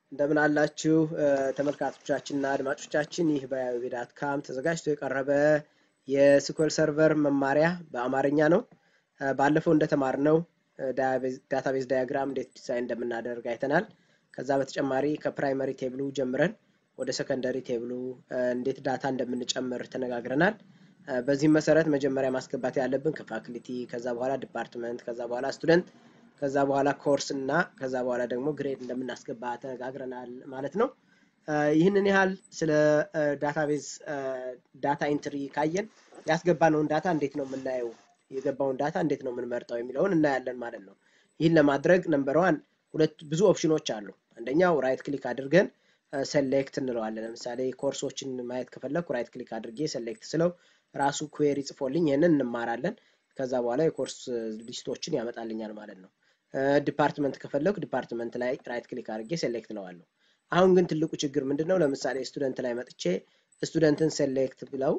እንደምን አላችሁ ተመልካቾቻችንና አድማጮቻችን። ይህ በዳት ካም ተዘጋጅቶ የቀረበ የስኩል ሰርቨር መማሪያ በአማርኛ ነው። ባለፈው እንደተማርነው ዳታቤዝ ዳያግራም እንዴት ዲዛይን እንደምናደርግ አይተናል። ከዛ በተጨማሪ ከፕራይመሪ ቴብሉ ጀምረን ወደ ሰከንደሪ ቴብሉ እንዴት ዳታ እንደምንጨምር ተነጋግረናል። በዚህም መሰረት መጀመሪያ ማስገባት ያለብን ከፋክልቲ፣ ከዛ በኋላ ዲፓርትመንት፣ ከዛ በኋላ ስቱደንት ከዛ በኋላ ኮርስ እና ከዛ በኋላ ደግሞ ግሬድ እንደምናስገባ ተነጋግረናል ማለት ነው። ይህንን ያህል ስለ ዳታቤዝ ዳታ ኢንትሪ ካየን ያስገባነውን ዳታ እንዴት ነው የምናየው፣ የገባውን ዳታ እንዴት ነው የምንመርጠው የሚለውን እናያለን ማለት ነው። ይህን ለማድረግ ነምበር ዋን ሁለት ብዙ ኦፕሽኖች አሉ። አንደኛው ራይት ክሊክ አድርገን ሰሌክት እንለዋለን። ለምሳሌ ኮርሶችን ማየት ከፈለግኩ ራይት ክሊክ አድርጌ ሰሌክት ስለው ራሱ ኩዌሪ ጽፎልኝ ይህንን እንማራለን። ከዛ በኋላ የኮርስ ሊስቶችን ያመጣልኛል ማለት ነው። ዲፓርትመንት ከፈለኩ ዲፓርትመንት ላይ ራይት ክሊክ አድርጌ ሴሌክት ለዋለሁ። አሁን ግን ትልቁ ችግር ምንድን ነው? ለምሳሌ ስቱደንት ላይ መጥቼ ስቱደንትን ሴሌክት ብለው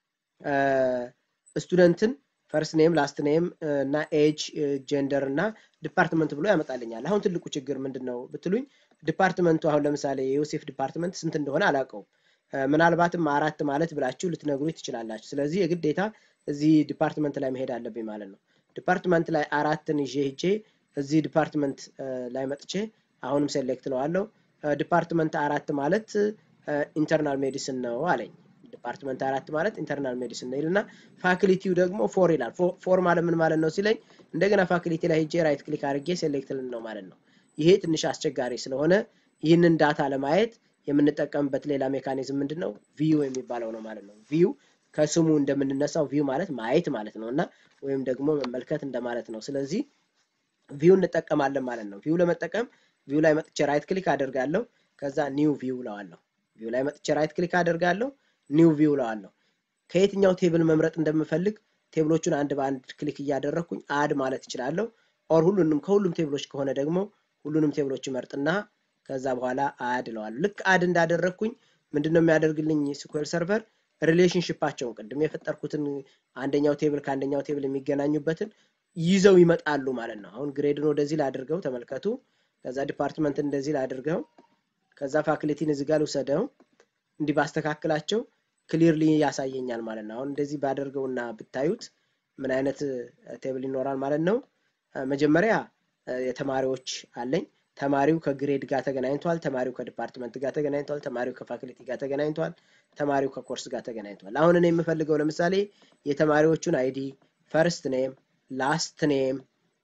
ስቱደንትን ፈርስት ኔም ላስት ኔም እና ኤጅ ጀንደር እና ዲፓርትመንት ብሎ ያመጣልኛል። አሁን ትልቁ ችግር ምንድን ነው ብትሉኝ ዲፓርትመንቱ አሁን ለምሳሌ የዮሴፍ ዲፓርትመንት ስንት እንደሆነ አላውቀውም። ምናልባትም አራት ማለት ብላችሁ ልትነግሩ ትችላላችሁ። ስለዚህ የግዴታ እዚህ ዲፓርትመንት ላይ መሄድ አለብኝ ማለት ነው። ዲፓርትመንት ላይ አራትን ይዤ ሄጄ እዚህ ዲፓርትመንት ላይ መጥቼ አሁንም ሴሌክት ለዋለሁ። ዲፓርትመንት አራት ማለት ኢንተርናል ሜዲሲን ነው አለኝ። ዲፓርትመንት አራት ማለት ኢንተርናል ሜዲሲን ነው ይልና ፋክሊቲው ደግሞ ፎር ይላል። ፎር ማለት ምን ማለት ነው ሲለኝ እንደገና ፋክሊቲ ላይ ሄጄ ራይት ክሊክ አድርጌ ሴሌክት ልን ነው ማለት ነው። ይሄ ትንሽ አስቸጋሪ ስለሆነ ይህንን ዳታ ለማየት የምንጠቀምበት ሌላ ሜካኒዝም ምንድን ነው? ቪው የሚባለው ነው ማለት ነው። ቪው ከስሙ እንደምንነሳው ቪው ማለት ማየት ማለት ነው እና ወይም ደግሞ መመልከት እንደማለት ነው። ስለዚህ ቪው እንጠቀማለን ማለት ነው። ቪው ለመጠቀም ቪው ላይ መጥቼ ራይት ክሊክ አደርጋለሁ። ከዛ ኒው ቪው ለዋለሁ። ቪው ላይ መጥቼ ራይት ክሊክ አደርጋለሁ። ኒው ቪው ለዋለሁ። ከየትኛው ቴብል መምረጥ እንደምፈልግ ቴብሎቹን አንድ በአንድ ክሊክ እያደረግኩኝ አድ ማለት እችላለሁ። ኦር ሁሉንም ከሁሉም ቴብሎች ከሆነ ደግሞ ሁሉንም ቴብሎች መርጥና ከዛ በኋላ አድ እለዋለሁ። ልክ አድ እንዳደረግኩኝ ምንድን ነው የሚያደርግልኝ ስኩዌል ሰርቨር ሪሌሽንሽፓቸውን ቅድም የፈጠርኩትን አንደኛው ቴብል ከአንደኛው ቴብል የሚገናኙበትን ይዘው ይመጣሉ ማለት ነው። አሁን ግሬድን ወደዚህ ላድርገው ተመልከቱ። ከዛ ዲፓርትመንትን እንደዚህ ላድርገው። ከዛ ፋክልቲን እዚህ ጋር ልውሰደው። እንዲህ ባስተካክላቸው ክሊርሊ ያሳየኛል ማለት ነው። አሁን እንደዚህ ባደርገውና ብታዩት ምን አይነት ቴብል ይኖራል ማለት ነው። መጀመሪያ የተማሪዎች አለኝ። ተማሪው ከግሬድ ጋር ተገናኝቷል። ተማሪው ከዲፓርትመንት ጋር ተገናኝቷል። ተማሪው ከፋክልቲ ጋር ተገናኝቷል። ተማሪው ከኮርስ ጋር ተገናኝቷል። አሁን እኔ የምፈልገው ለምሳሌ የተማሪዎቹን አይዲ ፈርስት ኔም ላስት ኔም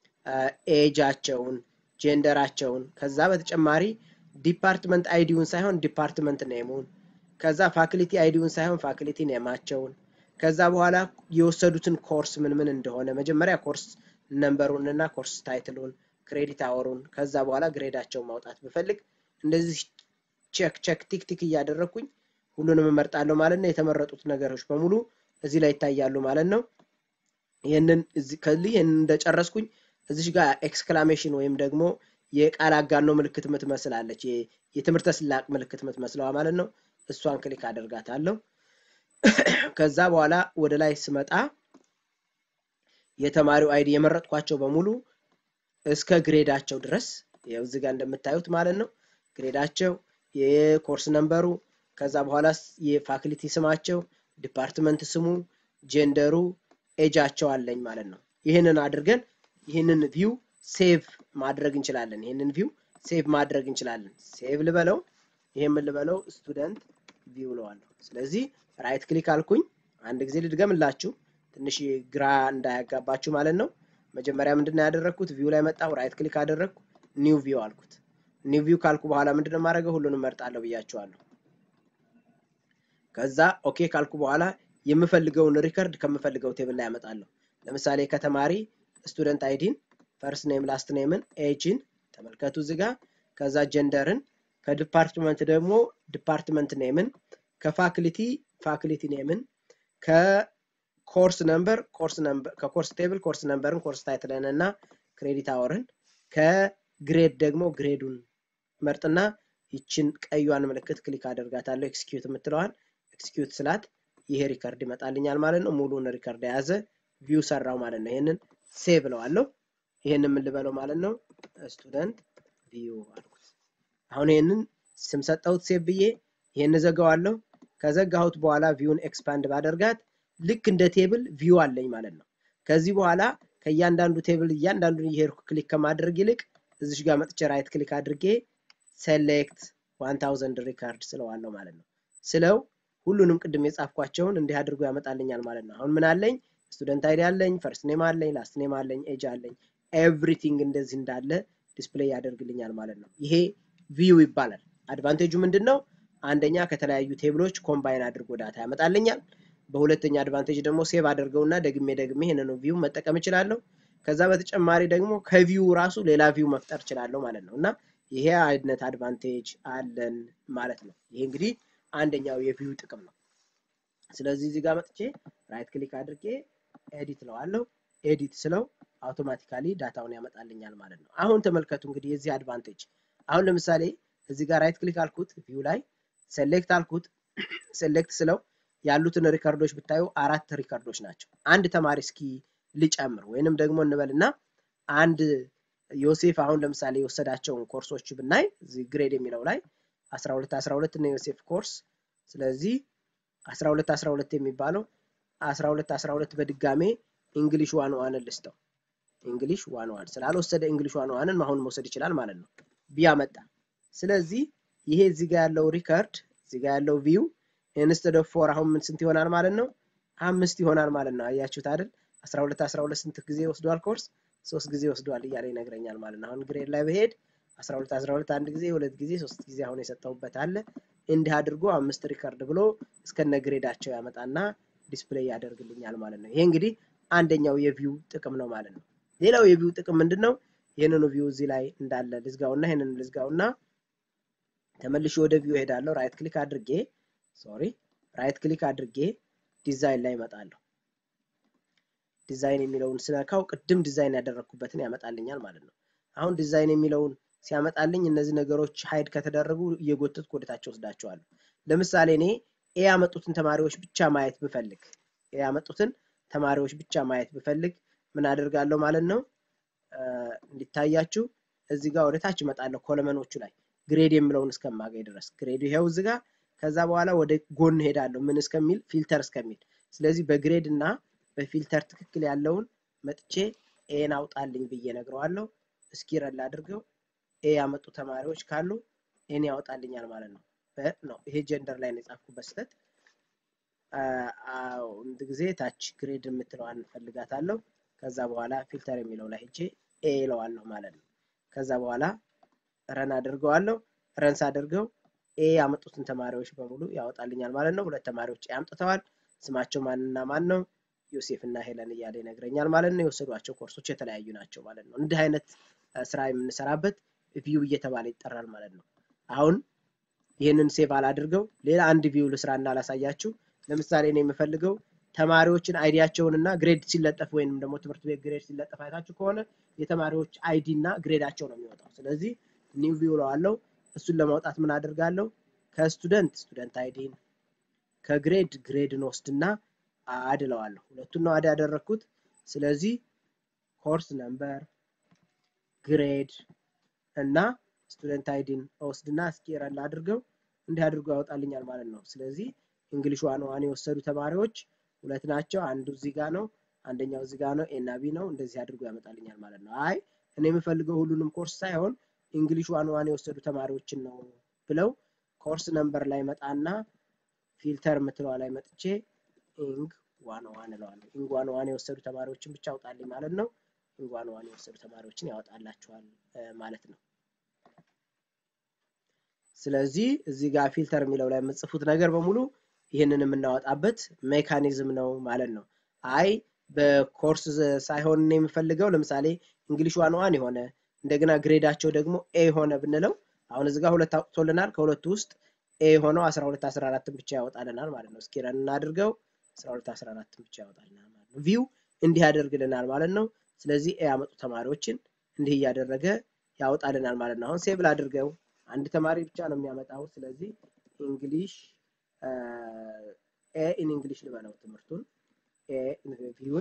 ኤጃቸውን ጀንደራቸውን ከዛ በተጨማሪ ዲፓርትመንት አይዲውን ሳይሆን ዲፓርትመንት ኔሙን ከዛ ፋክሊቲ አይዲውን ሳይሆን ፋክሊቲ ኔማቸውን ከዛ በኋላ የወሰዱትን ኮርስ ምን ምን እንደሆነ መጀመሪያ ኮርስ ነምበሩን እና ኮርስ ታይትሉን ክሬዲት አወሩን ከዛ በኋላ ግሬዳቸውን ማውጣት ብፈልግ እንደዚህ ቼክ ቼክ ቲክ ቲክ እያደረግኩኝ ሁሉንም እመርጣለሁ ማለት ነው። የተመረጡት ነገሮች በሙሉ እዚህ ላይ ይታያሉ ማለት ነው። ይህንን ከዚህ ይህንን እንደጨረስኩኝ እዚሽ ጋር ኤክስክላሜሽን ወይም ደግሞ የቃል አጋኖ ምልክት ምትመስላለች የትምህርተ ስላቅ ምልክት ምትመስለዋ ማለት ነው። እሷን ክሊክ አደርጋታለሁ። ከዛ በኋላ ወደ ላይ ስመጣ የተማሪው አይዲ የመረጥኳቸው በሙሉ እስከ ግሬዳቸው ድረስ ያው እዚህ ጋር እንደምታዩት ማለት ነው። ግሬዳቸው፣ የኮርስ ነምበሩ፣ ከዛ በኋላ የፋክልቲ ስማቸው፣ ዲፓርትመንት ስሙ፣ ጀንደሩ፣ ኤጃቸው አለኝ ማለት ነው። ይህንን አድርገን ይህንን ቪው ሴቭ ማድረግ እንችላለን። ይህንን ቪው ሴቭ ማድረግ እንችላለን። ሴቭ ልበለው፣ ይሄ ምን ልበለው? ስቱደንት ቪው ለዋለሁ። ስለዚህ ራይት ክሊክ አልኩኝ። አንድ ጊዜ ልድገምላችሁ ትንሽ ግራ እንዳያጋባችሁ ማለት ነው። መጀመሪያ ምንድነው ያደረግኩት? ቪው ላይ መጣሁ፣ ራይት ክሊክ አደረግኩ፣ ኒው ቪው አልኩት። ኒው ቪው ካልኩ በኋላ ምንድነው የማደርገው? ሁሉንም መርጣለሁ ብያችኋለሁ። ከዛ ኦኬ ካልኩ በኋላ የምፈልገውን ሪከርድ ከምፈልገው ቴብል ላይ ያመጣለሁ። ለምሳሌ ከተማሪ ስቱደንት አይዲን፣ ፈርስት ኔም፣ ላስት ኔምን፣ ኤጅን ተመልከቱ እዚህ ጋር። ከዛ ጀንደርን፣ ከዲፓርትመንት ደግሞ ዲፓርትመንት ኔምን፣ ከፋክሊቲ ፋክሊቲ ኔምን፣ ኮርስ ነምበር ኮርስ ነምበር ከኮርስ ቴብል ኮርስ ነምበርን ኮርስ ታይትልን እና ክሬዲት አወርን ከግሬድ ደግሞ ግሬዱን መርጥና ይችን ቀዩን ምልክት ክሊክ አደርጋታለሁ። ኤክስኪዩት የምትለዋን ኤክስኪዩት ስላት ይሄ ሪከርድ ይመጣልኛል ማለት ነው። ሙሉን ሪከርድ የያዘ ቪው ሰራው ማለት ነው። ይሄንን ሴቭ እለዋለሁ። ይሄንን ምን ልበለው ማለት ነው? ስቱደንት ቪው አልኩት። አሁን ይሄንን ስም ሰጠሁት ሴቭ ብዬ ይሄን ዘጋዋለሁ። ከዘጋሁት በኋላ ቪውን ኤክስፓንድ ባደርጋት ልክ እንደ ቴብል ቪው አለኝ ማለት ነው። ከዚህ በኋላ ከእያንዳንዱ ቴብል እያንዳንዱን እየሄድኩ ክሊክ ከማድረግ ይልቅ እዚሽ ጋር መጥቼ ራይት ክሊክ አድርጌ ሴሌክት ዋን ታውዘንድ ሪካርድ ስለዋለሁ ማለት ነው። ስለው ሁሉንም ቅድም የጻፍኳቸውን እንዲህ አድርጎ ያመጣልኛል ማለት ነው። አሁን ምን አለኝ? ስቱደንት አይዲ አለኝ፣ ፈርስት ኔም አለኝ፣ ላስት ኔም አለኝ፣ ኤጅ አለኝ። ኤቭሪቲንግ እንደዚህ እንዳለ ዲስፕሌይ ያደርግልኛል ማለት ነው። ይሄ ቪው ይባላል። አድቫንቴጁ ምንድን ነው? አንደኛ ከተለያዩ ቴብሎች ኮምባይን አድርጎ ዳታ ያመጣልኛል። በሁለተኛ አድቫንቴጅ ደግሞ ሴቭ አድርገውና ደግሜ ደግሜ ይህንኑ ቪው መጠቀም እችላለሁ። ከዛ በተጨማሪ ደግሞ ከቪው ራሱ ሌላ ቪው መፍጠር እችላለሁ ማለት ነው እና ይሄ አይነት አድቫንቴጅ አለን ማለት ነው። ይሄ እንግዲህ አንደኛው የቪው ጥቅም ነው። ስለዚህ እዚህ ጋር መጥቼ ራይት ክሊክ አድርጌ ኤዲት ለዋለሁ። ኤዲት ስለው አውቶማቲካሊ ዳታውን ያመጣልኛል ማለት ነው። አሁን ተመልከቱ እንግዲህ የዚህ አድቫንቴጅ። አሁን ለምሳሌ እዚህ ጋር ራይት ክሊክ አልኩት፣ ቪው ላይ ሴሌክት አልኩት። ሴሌክት ስለው ያሉትን ሪከርዶች ብታዩ አራት ሪከርዶች ናቸው። አንድ ተማሪ እስኪ ልጨምር ወይንም ደግሞ እንበልና አንድ ዮሴፍ አሁን ለምሳሌ የወሰዳቸውን ኮርሶች ብናይ እዚህ ግሬድ የሚለው ላይ 12 12 እና ዮሴፍ ኮርስ ስለዚህ 12 12 የሚባለው 12 12 በድጋሜ እንግሊሽ ዋን ዋንን ልስተው እንግሊሽ ዋን ዋን ስላልወሰደ እንግሊሽ ዋን ዋንን አሁን መውሰድ ይችላል ማለት ነው ቢያመጣ ስለዚህ ይሄ እዚህ ጋር ያለው ሪከርድ እዚህ ጋር ያለው ቪው ኢንስተድ ኦፍ ፎር አሁን ምን ስንት ይሆናል ማለት ነው አምስት ይሆናል ማለት ነው አያችሁት አይደል 12 12 ስንት ጊዜ ወስዷል ኮርስ ሶስት ጊዜ ወስዷል እያለ ይነግረኛል ማለት ነው አሁን ግሬድ ላይ በሄድ 12 12 አንድ ጊዜ ሁለት ጊዜ ሶስት ጊዜ አሁን የሰጠውበት አለ እንዲህ አድርጎ አምስት ሪከርድ ብሎ እስከነ ግሬዳቸው ያመጣና ዲስፕሌይ ያደርግልኛል ማለት ነው ይሄ እንግዲህ አንደኛው የቪው ጥቅም ነው ማለት ነው ሌላው የቪው ጥቅም ምንድን ነው ይህንኑ ቪው እዚህ ላይ እንዳለ ልዝጋውና ይህንን ልዝጋውና ተመልሼ ወደ ቪው እሄዳለሁ ራይት ክሊክ አድርጌ ሶሪ ራይት ክሊክ አድርጌ ዲዛይን ላይ እመጣለሁ ዲዛይን የሚለውን ስነካው ቅድም ዲዛይን ያደረግኩበትን ያመጣልኛል ማለት ነው አሁን ዲዛይን የሚለውን ሲያመጣልኝ እነዚህ ነገሮች ሀይድ ከተደረጉ እየጎተትኩ ወደታቸው ወስዳቸዋለሁ ለምሳሌ እኔ ኤ ያመጡትን ተማሪዎች ብቻ ማየት ብፈልግ ኤ ያመጡትን ተማሪዎች ብቻ ማየት ብፈልግ ምን አደርጋለሁ ማለት ነው እንዲታያችሁ እዚህ ጋር ወደታች እመጣለሁ ኮለመኖቹ ላይ ግሬድ የሚለውን እስከማገኝ ድረስ ግሬዱ ይሄው እዚህ ጋር ከዛ በኋላ ወደ ጎን ሄዳለሁ ምን እስከሚል ፊልተር እስከሚል ስለዚህ በግሬድ እና በፊልተር ትክክል ያለውን መጥቼ ኤን አውጣልኝ ብዬ ነግረዋለሁ እስኪ ረል አድርገው ኤ ያመጡ ተማሪዎች ካሉ ኤን ያወጣልኛል ማለት ነው ነው ይሄ ጀንደር ላይ ነው የጻፍኩበት ስህተት አንድ ጊዜ ታች ግሬድ የምትለዋን እንፈልጋታለሁ ከዛ በኋላ ፊልተር የሚለው ላይ ሄጄ ኤ ይለዋለሁ ማለት ነው ከዛ በኋላ ረን አድርገዋለሁ ረን ሳደርገው ኤ ያመጡትን ተማሪዎች በሙሉ ያወጣልኛል ማለት ነው ሁለት ተማሪዎች ኤ አምጥተዋል ስማቸው ማንና ማን ነው ዮሴፍ እና ሄለን እያለ ይነግረኛል ማለት ነው የወሰዷቸው ኮርሶች የተለያዩ ናቸው ማለት ነው እንዲህ አይነት ስራ የምንሰራበት ቪው እየተባለ ይጠራል ማለት ነው አሁን ይህንን ሴቭ አላድርገው ሌላ አንድ ቪው ልስራና አላሳያችሁ ለምሳሌ እኔ የምፈልገው ተማሪዎችን አይዲያቸውን እና ግሬድ ሲለጠፍ ወይንም ደግሞ ትምህርት ቤት ግሬድ ሲለጠፍ አይታችሁ ከሆነ የተማሪዎች አይዲ እና ግሬዳቸው ነው የሚወጣው ስለዚህ ኒው ቪው ለዋለው እሱን ለማውጣት ምን አድርጋለሁ ከስቱደንት ስቱደንት አይዲን ከግሬድ ግሬድን ወስድና አድ እለዋለሁ ሁለቱን ነው አድ ያደረግኩት ስለዚህ ኮርስ ነምበር ግሬድ እና ስቱደንት አይዲን ወስድና እስኪ ረል አድርገው እንዲህ አድርጎ ያወጣልኛል ማለት ነው ስለዚህ እንግሊሽ ዋን ዋን የወሰዱ ተማሪዎች ሁለት ናቸው አንዱ እዚህ ጋር ነው አንደኛው እዚህ ጋር ነው ኤና ቢ ነው እንደዚህ አድርጎ ያመጣልኛል ማለት ነው አይ እኔ የምፈልገው ሁሉንም ኮርስ ሳይሆን እንግሊሽ ዋን ዋን የወሰዱ ተማሪዎችን ነው ብለው ኮርስ ነምበር ላይ መጣና ፊልተር የምትለዋ ላይ መጥቼ ኢንግ ዋን ዋን እለዋለሁ ኢንግ ዋን ዋን የወሰዱ ተማሪዎችን ብቻ አውጣልኝ ማለት ነው ኢንግ ዋን ዋን የወሰዱ ተማሪዎችን ያወጣላቸዋል ማለት ነው ስለዚህ እዚህ ጋር ፊልተር የሚለው ላይ የምጽፉት ነገር በሙሉ ይህንን የምናወጣበት ሜካኒዝም ነው ማለት ነው አይ በኮርስ ሳይሆን የምፈልገው ለምሳሌ እንግሊሽ ዋን ዋን የሆነ እንደገና ግሬዳቸው ደግሞ ኤ ሆነ ብንለው አሁን እዚህ ጋር ሁለት አውጥቶልናል ከሁለቱ ውስጥ ኤ ሆነው 12 14 ብቻ ያወጣልናል ማለት ነው እስኪ ረን እናድርገው 12 14 ብቻ ያወጣልናል ማለት ነው ቪው እንዲህ ያደርግልናል ማለት ነው ስለዚህ ኤ ያመጡ ተማሪዎችን እንዲህ እያደረገ ያወጣልናል ማለት ነው አሁን ሴብል አድርገው አንድ ተማሪ ብቻ ነው የሚያመጣው ስለዚህ እንግሊሽ ኤ ኢን እንግሊሽ ልበለው ትምህርቱን ቪውን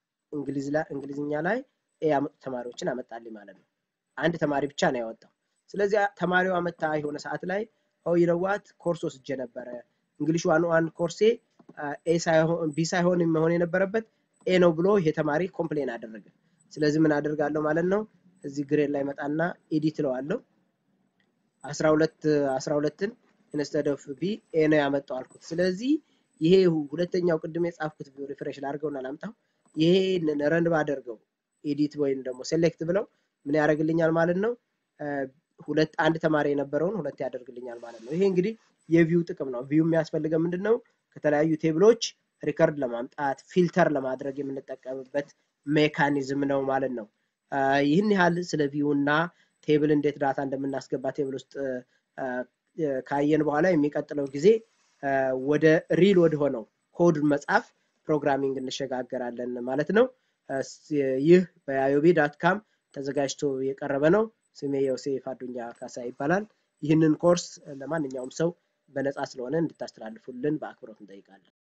እንግሊዝኛ ላይ ኤ ያመጡ ተማሪዎችን አመጣልኝ ማለት ነው አንድ ተማሪ ብቻ ነው ያወጣው ስለዚህ ተማሪዋ መታ የሆነ ሰዓት ላይ ኦ ይነዋት ኮርስ ወስጄ ነበረ እንግሊሽ ዋን ዋን ኮርሴ ኤ ሳይሆን ቢ ሳይሆን መሆን የነበረበት ኤ ነው ብሎ ይሄ ተማሪ ኮምፕሌን አደረገ። ስለዚህ ምን አደርጋለሁ ማለት ነው እዚህ ግሬድ ላይ መጣና ኤዲት እለዋለሁ። 12 12ን ኢንስተድ ኦፍ ቢ ኤ ነው ያመጣው አልኩት። ስለዚህ ይሄ ሁለተኛው ቅድም የጻፍኩት ሪፍሬሽ ላድርገውና ላምጣው። ይሄንን ረን ባደርገው ኤዲት ወይም ደግሞ ሴሌክት ብለው ምን ያደርግልኛል ማለት ነው ሁለት አንድ ተማሪ የነበረውን ሁለት ያደርግልኛል ማለት ነው። ይሄ እንግዲህ የቪው ጥቅም ነው። ቪው የሚያስፈልገው ምንድን ነው? ከተለያዩ ቴብሎች ሪከርድ ለማምጣት ፊልተር ለማድረግ የምንጠቀምበት ሜካኒዝም ነው ማለት ነው። ይህን ያህል ስለ ቪው እና ቴብል እንዴት ዳታ እንደምናስገባ ቴብል ውስጥ ካየን በኋላ የሚቀጥለው ጊዜ ወደ ሪል ወደ ሆነው ኮድ መጻፍ ፕሮግራሚንግ እንሸጋገራለን ማለት ነው። ይህ በአዮቢ ዳት ካም ተዘጋጅቶ የቀረበ ነው። ስሜ ዮሴፍ አዱኛ ካሳ ይባላል። ይህንን ኮርስ ለማንኛውም ሰው በነፃ ስለሆነ እንድታስተላልፉልን በአክብሮት እንጠይቃለን።